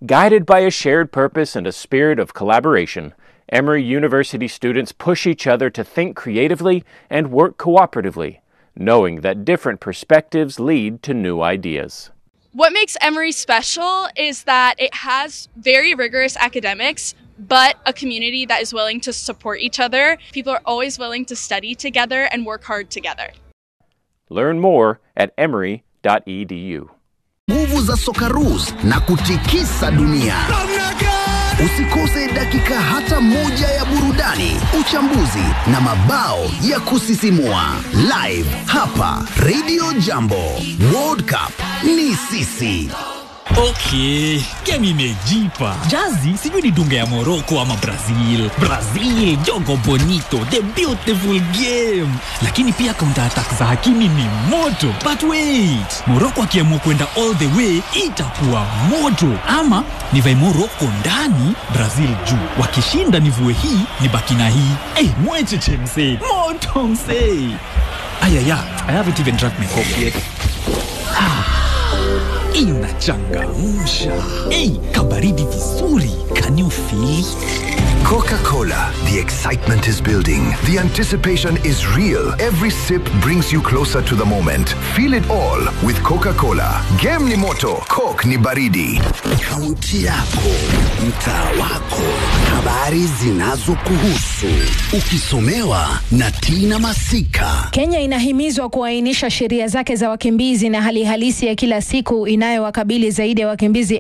Guided by a shared purpose and a spirit of collaboration, Emory University students push each other to think creatively and work cooperatively, knowing that different perspectives lead to new ideas. What makes Emory special is that it has very rigorous academics, but a community that is willing to support each other. People are always willing to study together and work hard together. Learn more at emory.edu. Nguvu za Sokaruz na kutikisa dunia. Usikose dakika hata moja ya burudani, uchambuzi na mabao ya kusisimua live hapa Radio Jambo. World Cup ni sisi. Okay, game imejipa. Jazi sijui ni dunga ya Morocco ama Brazil. Brazil, jogo bonito, the beautiful game. Lakini pia counter attack za Hakimi ni moto. But wait, Morocco akiamua kwenda all the way itakuwa moto. Ama nivae Morocco ndani, Brazil juu. Wakishinda nivue hii, nibaki na hii. Eh, hey, mwecheche msee. Moto msee. Ayaya, I haven't even drank my coffee yet. Ah inachangamsha. Hey, kabaridi vizuri. Can you feel? Coca-Cola. The excitement is building. The anticipation is real. Every sip brings you closer to the moment. Feel it all with Coca-Cola. Game ni moto, Coke ni baridi. Kaunti yako, mtaa wako, habari zinazokuhusu, ukisomewa na Tina Masika. Kenya inahimizwa kuainisha sheria zake za wakimbizi na hali halisi ya kila siku inayowakabili zaidi ya wakimbizi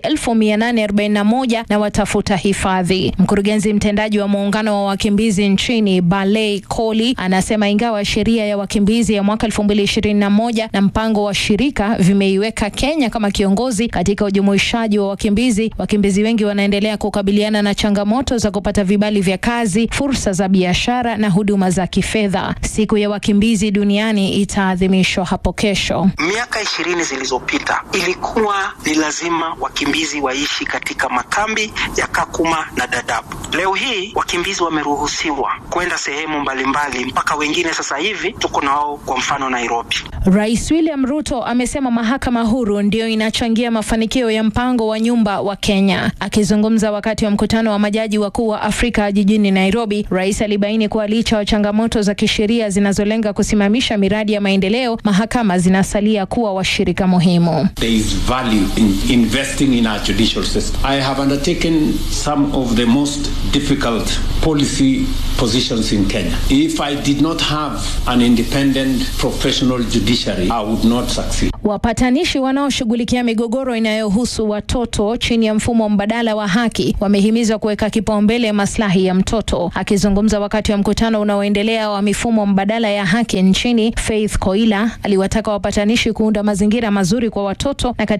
1841 na watafuta hifadhi. Mkurugenzi mtendaji wa muungano wa wakimbizi nchini Balei Koli anasema ingawa sheria ya wakimbizi ya mwaka 2021 na mpango wa shirika vimeiweka Kenya kama kiongozi katika ujumuishaji wa wakimbizi, wakimbizi wengi wanaendelea kukabiliana na changamoto za kupata vibali vya kazi, fursa za biashara na huduma za kifedha. Siku ya wakimbizi duniani itaadhimishwa hapo kesho. Miaka ishirini zilizopita ilikuwa ni lazima wakimbizi waishi katika makambi ya Kakuma na Dadaab. Leo hii wakimbizi wameruhusiwa kwenda sehemu mbalimbali, mpaka wengine sasa hivi tuko nao, kwa mfano Nairobi. Rais William Ruto amesema mahakama huru ndio inachangia mafanikio ya mpango wa nyumba wa Kenya. Akizungumza wakati wa mkutano wa majaji wakuu wa Afrika jijini Nairobi, rais alibaini kuwa licha ya changamoto za kisheria zinazolenga kusimamisha miradi ya maendeleo, mahakama zinasalia kuwa washirika muhimu. There is value in investing in our judicial system. I have undertaken some of the most difficult policy positions in Kenya. If I did not have an independent professional judiciary, I would not succeed. Wapatanishi wanaoshughulikia migogoro inayohusu watoto chini ya mfumo mbadala wa haki wamehimizwa kuweka kipaumbele maslahi ya mtoto. Akizungumza wakati wa mkutano unaoendelea wa mifumo mbadala ya haki nchini, Faith Koila aliwataka wapatanishi kuunda mazingira mazuri kwa watoto na